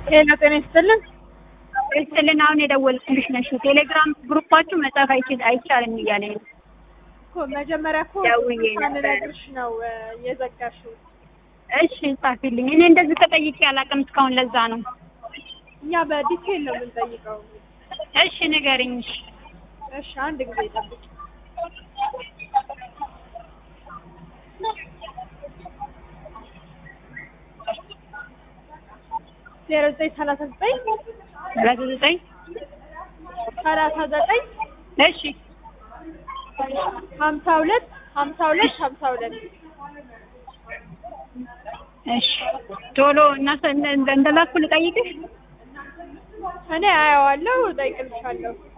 ጤና ጤና ይስጥልን። ይስጥልን። አሁን የደወልኩልሽ ነሽ። ቴሌግራም ግሩፓችሁ መጻፍ አይችል አይቻልም እያለኝ ነው። እኮ መጀመሪያ እኮ ደውዬ ነበር። ሳንነግርሽ ነው እ፣ የዘጋሽው። እሺ ጻፊልኝ። እኔ እንደዚህ ተጠይቄ አላውቅም እስካሁን። ለዛ ነው። እኛ በዲቴል ነው የምንጠይቀው። እሺ ንገሪኝ። እሺ እሺ አንድ ጊዜ ጠብቂ። ዜሮ ዘጠኝ ሰላሳ ዘጠኝ ሰላሳ ዘጠኝ ሰላሳ ዘጠኝ እሺ ሀምሳ ሁለት ሀምሳ ሁለት ሀምሳ ሁለት እሺ ቶሎ እና እንደላኩ ልጠይቅሽ። እኔ አየዋለሁ፣ እጠይቅልሻለሁ።